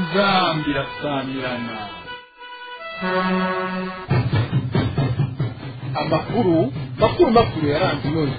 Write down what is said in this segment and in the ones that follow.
inzambi irasamirana amakuru makuru makuru yaranze inoni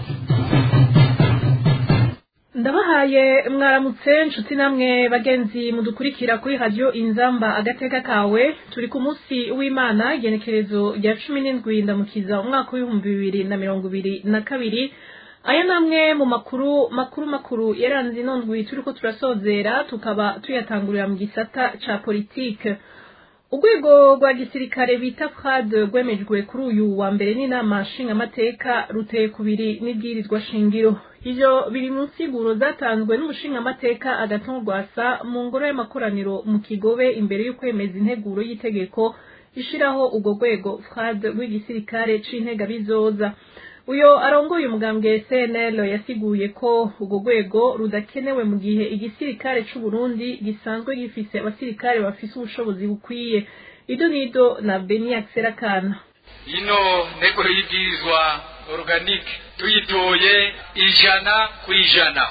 ndabahaye mwaramutse nshuti namwe bagenzi mudukurikira kuri radiyo inzamba agateka kawe turi ku munsi w'imana igenekerezo rya cumi n'indwi ndamukiza umwaka w'ibihumbi bibiri na mirongo ibiri na kabiri aya namwe mu makuru makuru makuru yaranze ino ndwi turiko turasozera tukaba tuyatangurira mu gisata ca politike urwego rwa gisirikare bita frad rwemejwe kuri uyu wa mbere n'inama nshingamateka ruteye kubiri n'ibwirizwa shingiro ivyo biri mu nsiguro zatanzwe n'umushingamateka agatongwasa mu ngoro y'amakoraniro mu kigobe imbere y'ukwemeza integuro y'itegeko ishiraho urwo rwego frad rw'igisirikare c'intega bizoza uyo arongoye umugambwe CNL yasiguye ko urwo rwego rudakenewe mu gihe igisirikare c'u Burundi gisanzwe gifise abasirikare bafise ubushobozi bukwiye ido nido na Beni Akserakana ino ntego y'ibwirizwa organique tuyitoye ijana ku ijana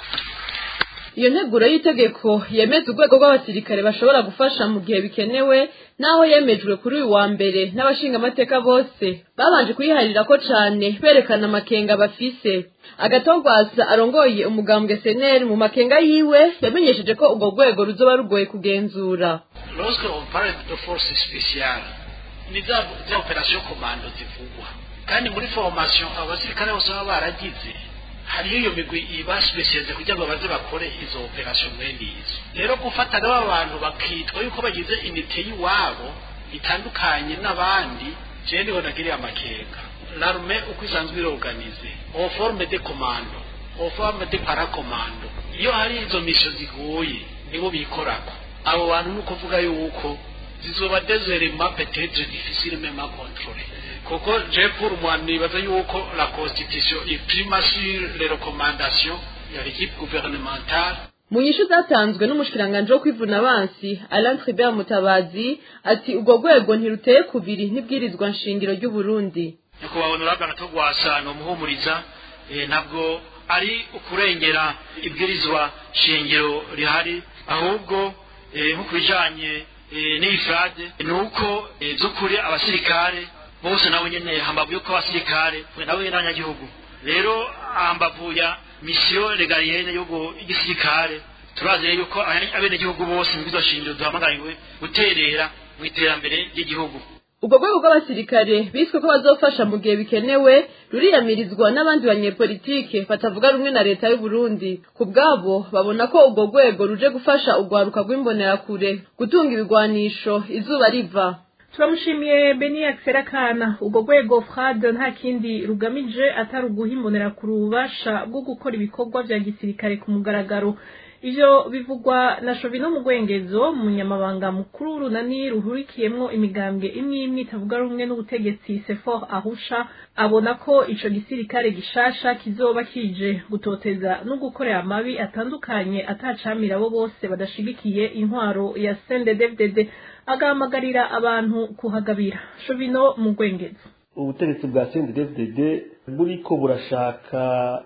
iyo nteguro y'itegeko yemeza urwego rw'abasirikare bashobora gufasha mu gihe bikenewe naho yemejwe kuri uyu wa mbere n'abashingamateka bose babanje kuyiharira ko cane berekana amakenga bafise agatogwasa arongoye umugambwe seneri mu makenga yiwe yamenyesheje ko urwo rwego ruzoba rugoye kugenzura lorsque on parle de force spéciale ni za za operation commando zivugwa kandi muri formation abasirikare bose baba baragize hariyo iyo migwi iba specialize kugira ngo baze bakore izo operation mwene izo rero gufata n'aba bantu bakitwa yuko bagize inite y'iwabo itandukanye n'abandi jewe niho nagiriye amakenga l'arme uko isanzwe iroganize en forme de commando en forme de paracommando iyo hari izo mission zigoye nibo bikorako abo bantu ni ukuvuga yuko zizoba deserema peut-être difficile même à contrôler kuko je pour moi nibaza yuko la constitution iprima sur les recommandations ya l'équipe gouvernementale mu nyishu zatanzwe n'umushikiranganje wo kwivuna abansi Alain Tribert Mutabazi ati urwo rwego ntiruteye kubiri n'ibwirizwa nshingiro ry'u Burundi nyakubahwa honorable agatogwasa nomuhumuriza eh, ntabwo ari ukurengera ibwirizwa shingiro rihari ahubwo eh, nko kubijanye eh, n'ifrade ni uko eh, by'ukuri abasirikare bose nabo nyene hambavu yuko abasirikare nabo nyene n'abanyagihugu rero hambavu ya misiyo legalienne y'igisirikare turazi rero yuko abenegihugu bose mu bwizo shingiro duhamagariwe guterera mu iterambere ry'igihugu urwo rwego rw'abasirikare biswe ko bazofasha mu gihe bikenewe ruriyamirizwa n'abandi banyepolitike batavuga rumwe na leta y'u Burundi ku bwabo babona ko urwo rwego ruje gufasha urwaruka rw'imbonerakure gutunga ibigwanisho izuba riva turamushimiye Beni Akserakana urwo rwego frad nta kindi rugamije atari uguha imbonerakure ububasha bwo gukora ibikorwa vya gisirikare ku mugaragaro ivyo bivugwa na Shovino Mugwengezo umunyamabanga mukuru w'urunani ruhurikiyemwo imigambwe imwe imwe itavuga rumwe n'ubutegetsi Sefor Arusha abona ko ico gisirikare gishasha kizoba kije gutoteza no gukorera amabi atandukanye atacamira abo bose badashigikiye intwaro ya CNDD-FDD agahamagarira abantu kuhagabira Shovino Mugwengezo ubutegetsi bwa CNDD-FDD buriko burashaka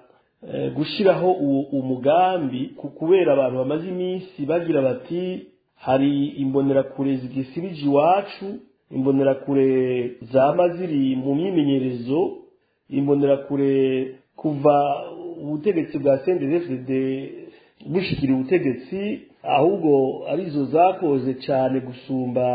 gushyiraho umugambi kubera abantu bamaze iminsi bagira bati hari imbonerakure zigisirije iwacu imbonerakure zama ziri mu myimenyerezo imbonerakure kuva ubutegetsi bwa CNDD-FDD bushikira ubutegetsi ahubwo arizo zakoze cyane gusumba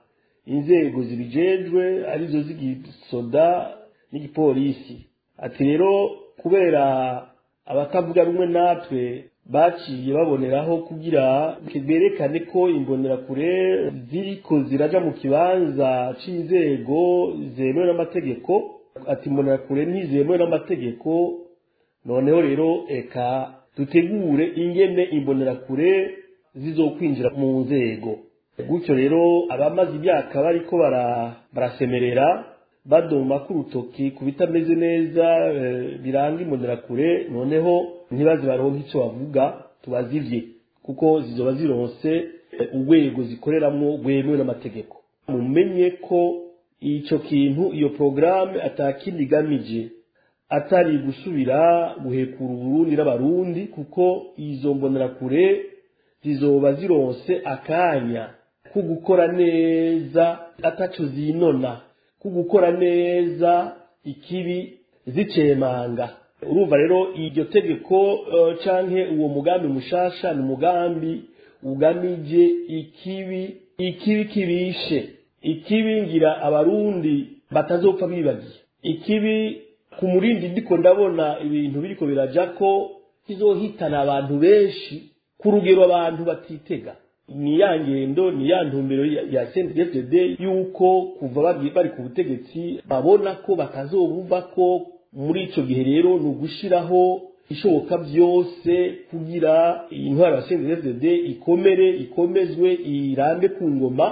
inzego zibijejwe arizo z'igisoda n'igipolisi ati rero kubera abatavuga rumwe natwe baciye baboneraho kugira berekane ko imbonerakure ziriko ziraja mu kibanza c'inzego zemewe n'amategeko ati imbonerakure ntizemewe n'amategeko noneho rero eka dutegure ingene imbonerakure zizokwinjira mu nzego gutyo rero abamaze imyaka bariko barasemerera badoma k'urutoki ku bitameze neza biranga imbonerakure noneho ntibaze baronke icyo bavuga tubazivye kuko zizoba zironse urwego zikoreramwo rwemewe n'amategeko mumenye ko ico kintu iyo porogaramu atakindi igamije atari gusubira guhekura uburundi n'abarundi kuko izo mbonerakure zizoba zironse akanya ko gukora neza ataco zinona ko gukora neza ikibi zicemanga urumva rero iryo tegeko uh, canke uwo mugambi mushasha ni umugambi ugamije ikibi ikibi kibishe ikibi ngira abarundi batazopfa bibagiye ikibi ku murindi ndiko ndabona ibintu biriko biraja ko kizohitana abantu benshi ku rugero abantu batitega ni ya ngendo ni ya ntumbero ya, ya CNDD yuko kuva bari ku butegetsi babona ko batazobumva ko muri ico gihe rero ni ugushiraho ishoboka byose kugira intwaro ya CNDD ikomere ikomezwe irambe ku ngoma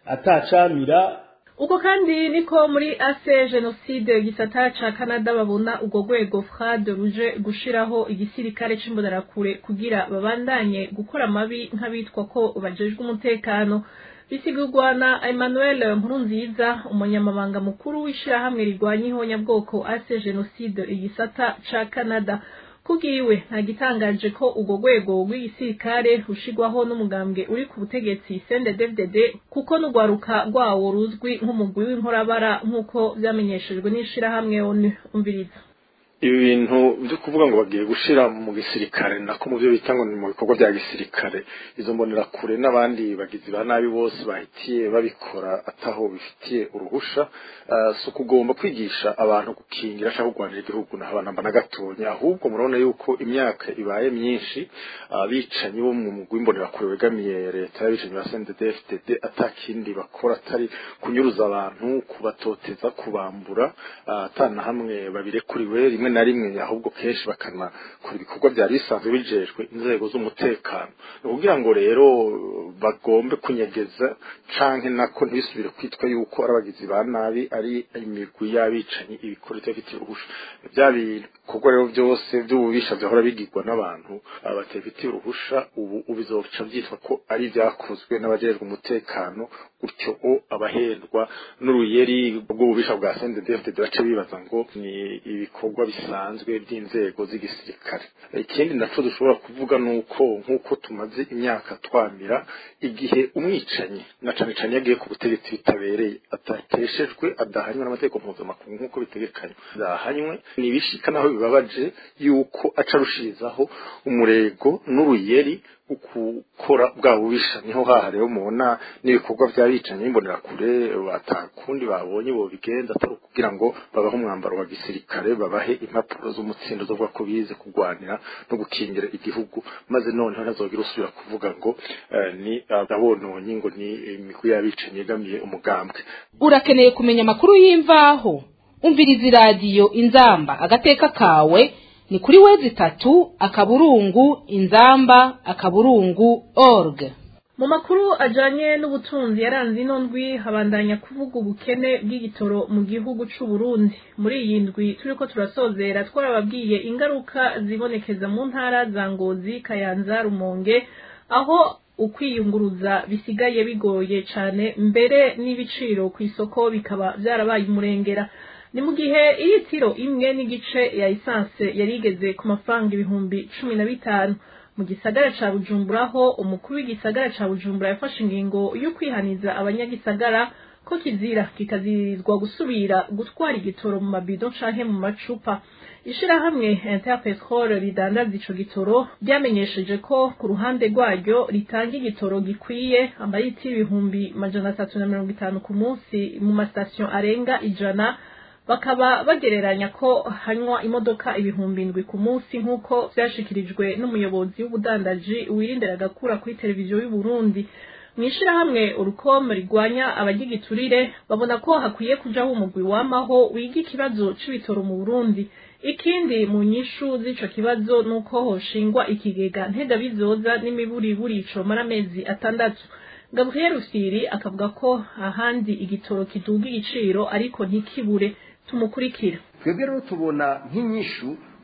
atacamira uko kandi niko muri ase jenoside gisata ca canada babona urwo rwego frad ruje gushiraho igisirikare c'imbonerakure kugira babandanye gukora amabi nk'abitwa ko bajejwe umutekano bisigurwa na emmanuel nkurunziza umunyamabanga mukuru w'ishirahamwe rigwanya ihonyabwoko ase jenoside igisata ca canada kubwiwe nta gitangaje ko urwo rwego rw'igisirikare rushigwaho n'umugambwe uri ku butegetsi CNDD-FDD kuko n'urwaruka rwawo ruzwi nk'umugwi w'inkorabara nk'uko vyamenyeshejwe n'ishirahamwe ONU umviriza ibi bintu byo kuvuga ngo bagiye gushira mu gisirikare nako mu byo bita ngo ni mu bikorwa bya gisirikare izo mbonera kure n'abandi bagizi ba nabi bose bahitiye babikora ataho bifitiye uruhusha uh, so kugomba kwigisha abantu gukingira cyangwa kurwanira igihugu na abanamba na gatonya ahubwo murabona yuko imyaka ibaye myinshi abicanyi uh, bo mu mugwi mbonera kure wegamiye leta y'abicanyi ba CNDD-FDD atakindi bakora atari kunyuruza abantu kubatoteza kubambura uh, atana hamwe babirekuriwe rimwe na rimwe ahubwo kenshi bakanakora ibikorwa byari bisanzwe bijejwe inzego z'umutekano ni ukugira ngo rero bagombe kunyegeza canke nako ntibisubire kwitwa yuko ari abagizi ba nabi ari imigwi y'abicanyi ibikora itabifitiye uruhusha bya bikorwa rero byose by'ububisha byahora bigirwa n'abantu batabifitiye uruhusha ubu bizoca byitwa ko ari ibyakozwe n'abajejwe umutekano gutyo o abahendwa n'uruyeri rw'ububisha bwa CNDD-FDD bace bibaza ngo ni ibikorwa bisanzwe by'inzego z'igisirikare ikindi naco dushobora kuvuga nuko nk'uko tumaze imyaka twamira igihe umwicanyi na cane cane yagiye ku butegetsi bitabereye atateshejwe adahanywe n'amategeko mpuzamakungu nk'uko bitegekanywa adahanywe nibishika naho bibabaje yuko aca arushirizaho umurego n'uruyeri ukukora bwa bubisha niho haha rero mubona n'ibikorwa by'abicanyi imbonerakure batakundi babonye bo bigenza atari kugira ngo babahe umwambaro wa gisirikare babahe impapuro z'umutsindo zo ko bize kurwanira no gukingira igihugu maze noneho ntazogira usubira kuvuga ngo uh, ni abononyi ngo ni imigwi y'abicanyi yegamiye umugambwe urakeneye kumenya amakuru y'imvaho umviriza iradiyo inzamba agateka kawe ni kuri wezi itatu akaburungu inzamba akaburungu org mu makuru ajanye n'ubutunzi yaranze ino ndwi habandanya kuvuga ubukene bw'igitoro mu gihugu c'u Burundi muri iyi ndwi turiko turasozera twarababwiye ingaruka zibonekeza mu ntara za Ngozi Kayanza Rumonge aho ukwiyunguruza bisigaye bigoye cane mbere n'ibiciro ku isoko bikaba vyarabaye umurengera ni mu gihe iritiro imwe n'igice ya esanse yari igeze ku mafaranga ibihumbi cumi na bitanu mu gisagara ca bujumbura ho umukuru w'igisagara ca bujumbura yafashe ingingo yo kwihaniza abanyagisagara ko kizira kikazirizwa gusubira gutwara igitoro mu mabido canke mu macupa ishirahamwe interpetrol ridandaza ico gitoro ryamenyesheje ko ku ruhande rwaryo ritanga igitoro gikwiye amayiti ibihumbi majana atatu na mirongo itanu ku munsi mu masitasiyo arenga ijana bakaba bagereranya ko hanywa imodoka ibihumbi indwi ku munsi nk'uko vyashikirijwe n'umuyobozi w'ubudandaji wirindira agakura kuri televiziyo y'u Burundi mwishirahamwe urukom rigwanya abagigiturire babona ko hakwiye kujaho umugwi wamaho wiga ikibazo c'ibitoro mu Burundi ikindi mu nyishu z'ico kibazo nuko hoshingwa ikigega ntega bizoza n'imiburiburi comara amezi atandatu Gabriel Usiri akavuga ko ahandi igitoro kiduga igiciro ariko ntikibure tumukurikira twebwe rero tubona nk'inyishu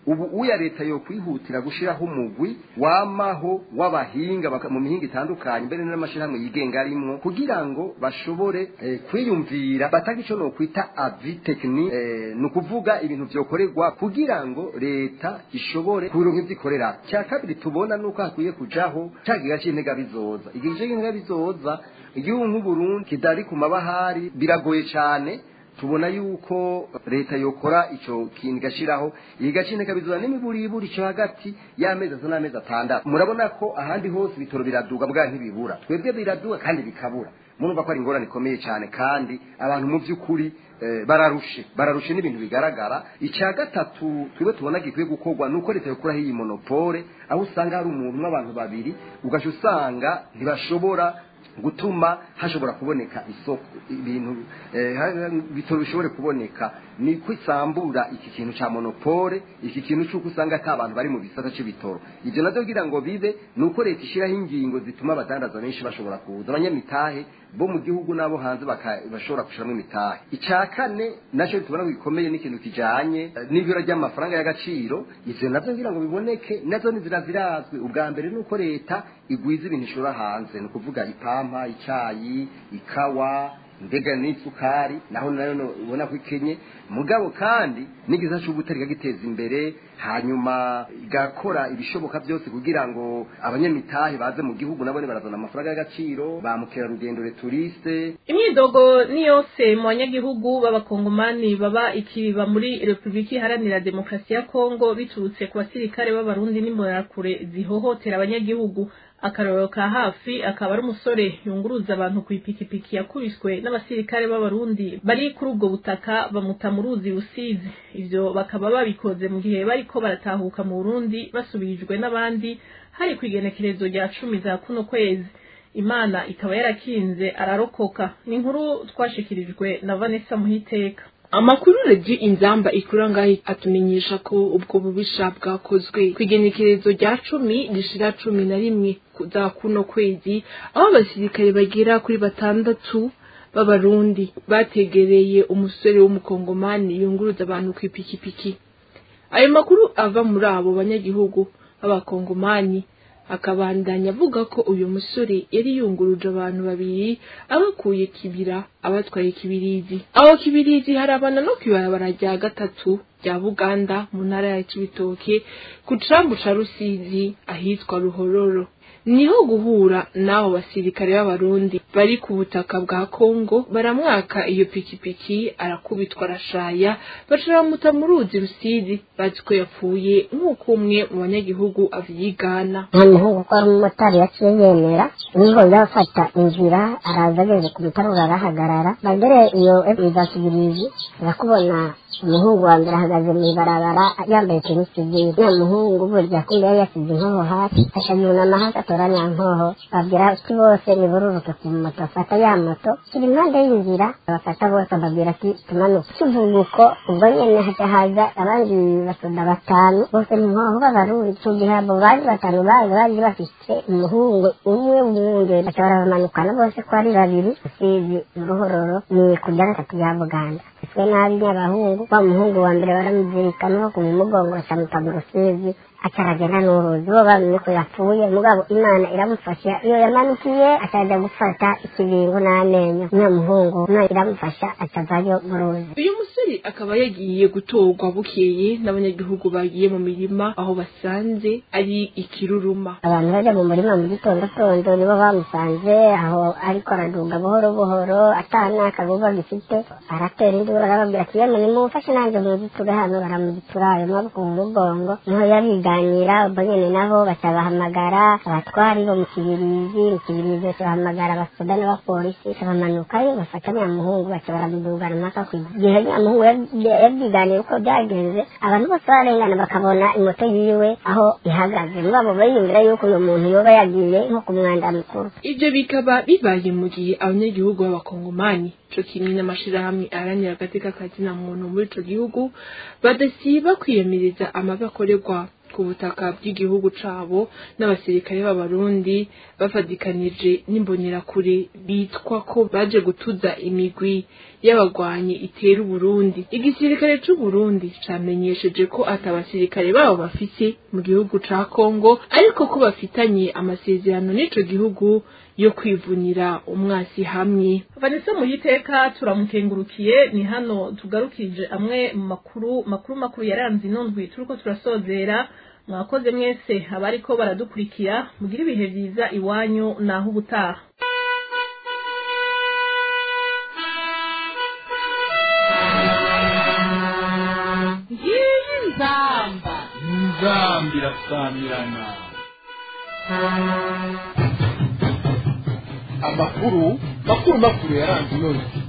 ubu uya leta yo kwihutira gushiraho umugwi wamaho w'abahinga baka- mu mihinga itandukanye mbere n'amashirahamwe yigenga arimwo kugira ngo bashobore eh, kwiyumvira batanga ico no kwita avis technique eh, ni ukuvuga ibintu vyokorerwa kugira ngo leta ishobore kubironka ivyikorera cya kabiri tubona nuko hakwiye kujaho ca giga c'intega bizoza igihe c'intega bizoza igihugu nk'uburundi kidari ku mabahari biragoye cane tubona yuko leta yokora ico kintu igashiraho iyi gacine kabizana n'imiburiburi cyo hagati y'amezi atatu n'amezi atandatu murabona ko ahandi hose ibitoro biraduga bwa ntibibura twebwe biraduga kandi bikabura murumva ko ari ingorane ikomeye cyane kandi abantu mu by'ukuri eh, bararushe bararushe n'ibintu bigaragara icya gatatu twebwe tubona gikwiye gukorwa ni uko leta yokuraho iyi monopole aho usanga hari umuntu n'abantu babiri ugaca usanga ntibashobora gutuma hashobora kuboneka isoko ibintu eh, ha- bitoro bishobore kuboneka ni kwisambura iki kintu ca monopole iki kintu cy'uko usanga ata abantu bari mu gisata c'ibitoro ivyo navyo kugira ngo bibe ni uko leta ishiraho ingingo zituma abadandaza benshi bashobora kuza abanyamitahe bo mu gihugu n'abo hanze baka- bashobora gushiramo imitahe icya kane nacyo tubona ko gikomeye n'ikintu kijanye eh, n'ibura ry'amafaranga y'agaciro ivyo navyo kugira ngo biboneke nazo nizira zirazwi ubwa mbere ni uko leta igwiza ibintu ishora hanze ni ukuvuga ipampa icayi ikawa mbega n'isukari naho nayo no- ubona ko ikenye mugabo kandi n'igiza c'ubutari ikagiteza imbere hanyuma igakora ibishoboka byose kugira ngo abanyamitahe baze mu gihugu nabone barazana amafaranga y'agaciro ba mukerarugendo returiste imyidogo ni yose mu banyagihugu b'abakongomani baba ikibiba muri repubulika iharanira demokarasi ya kongo biturutse ku basirikare b'abarundi n'imbonerakure zihohotera abanyagihugu akarorero ka hafi akaba ari umusore yunguruza abantu ku ipikipiki yakubiswe n'abasirikare b'abarundi bari kuri ubwo butaka bamuta mu ruzi rusizi ivyo bakaba babikoze mu gihe bariko baratahuka mu burundi basubirijwe n'abandi hari ku igenekerezo rya cumi za kuno kwezi imana ikaba yarakinze ararokoka ni inkuru twashikirijwe na vanessa muhiteka amakuru regi inzamba ikura ngaho atumenyesha ko ubwo bubisha bwakozwe ku igenekerezo rya cumi rishira cumi na rimwe za kuno kwezi aho abasirikare bagera kuri batandatu b'abarundi bategereye umusore w'umukongomani yunguruza abantu ku ipikipiki ayo makuru ava muri abo banyagihugu b'abakongomani akabandanya avuga ko uyu musore yari yunguruje abantu babiri abakuye kibira abatwaye kibirizi aho kibirizi harabana no kwibarabara rya gatatu rya buganda mu ntara ya cibitoke ku cambu ca rusizi ahitwa ruhororo niho guhura n'abo basirikare b'abarundi bari ku butaka bwa kongo baramwaka iyo pikipiki arakubitwa arashaya baca bamuta mu ruzi rusizi bazi ko yapfuye nk'uko umwe mu banyagihugu avyigana nta muhungu ko ari umumotari yaciye yemera niho yafata inzira araza ageze ku mutarura arahagarara bagere iyo izasubirizi urakubona umuhungu wa mbere ahagaze mu ibarabara yambaye tenisi sivile ya muhungu burya kumbe yari yasize inkoho hasi aca yunama hasi atora nya nkoho babwira ati bose nibururuke ku moto afata ya moto kiri impande y'inzira abafata bose ababwira ati tumanuke kivuga uko ubwo nyene haca haza abandi basoda batanu bose mu nkoho b'abarundi icyo gihe abo bari batanu baje bari bafite umuhungu umwe w'umwungere baca barabamanukana bose ko ari babiri usizi uruhororo ni ku rya gatatu ya buganda twe nabi nyabahungu wa muhungu wa mbere baramuzirikana no kumugongo bacamuta mu rusizi acaragenda n'uruzi bo bamenye ko yapfuye mugabo imana iramufasha iyo yamanukiye acaja gufata ikibingo n'amenyo niyo muhungu imana iramufasha acavayo mu ruzi uyu musore akaba yagiye gutorwa bukeye n'abanyagihugu bagiye mu mirima aho basanze ari ikiruruma abantu baje mu murima mu gitondo tondo nibo bamusanze aho ariko araduga buhoro buhoro atana akagogo gifite aratera induru arababwira ati yemwe nimumfashe nanjye muziture hano baramuzitura ayo maboko mu mugongo niho yabiganira ubwo nyene nabo baca bahamagara abatwari bo mu kibirizi mu kibirizi baca bahamagara abasoda n'abapolisi baca bamanukayo bafata nyamuhungu baca baramudugana mpaka ku gihe nyamuhungu yabyiganiye uko byagenze abantu bose barengana bakabona imoto yiwe aho ihagaze mugabo bayiyumvira yuko uyu muntu yoba yagiye nko ku mwanda mukuru ivyo bikaba bibaye mu gihe abanyagihugu b'abakongomani co kimwe n'amashirahamwe aharanira agateka ka muntu muri ico gihugu badasiba kwiyamiriza amabi akorerwa ku butaka bw'igihugu cabo n'abasirikare b'abarundi bafadikanije n'imbonerakure bitwa ko baje gutuza imigwi y'abagwanyi itera uburundi igisirikare c'uburundi camenyesheje ko ata basirikare babo bafise mu gihugu ca kongo ariko ko bafitanye amasezerano n'ico gihugu yo kwivunira umwasi hamwe vanessa muhiteka turamukengurukiye ni hano tugarukije amwe mu makuru makuru makuru yaranze inondwi turiko turasozera mwakoze mwese abariko baradukurikira mugire ibihe vyiza iwanyu naho ubutaha ngiyi nzamba nzambi irasamirana amakuru makuru makuru yaranze inondwi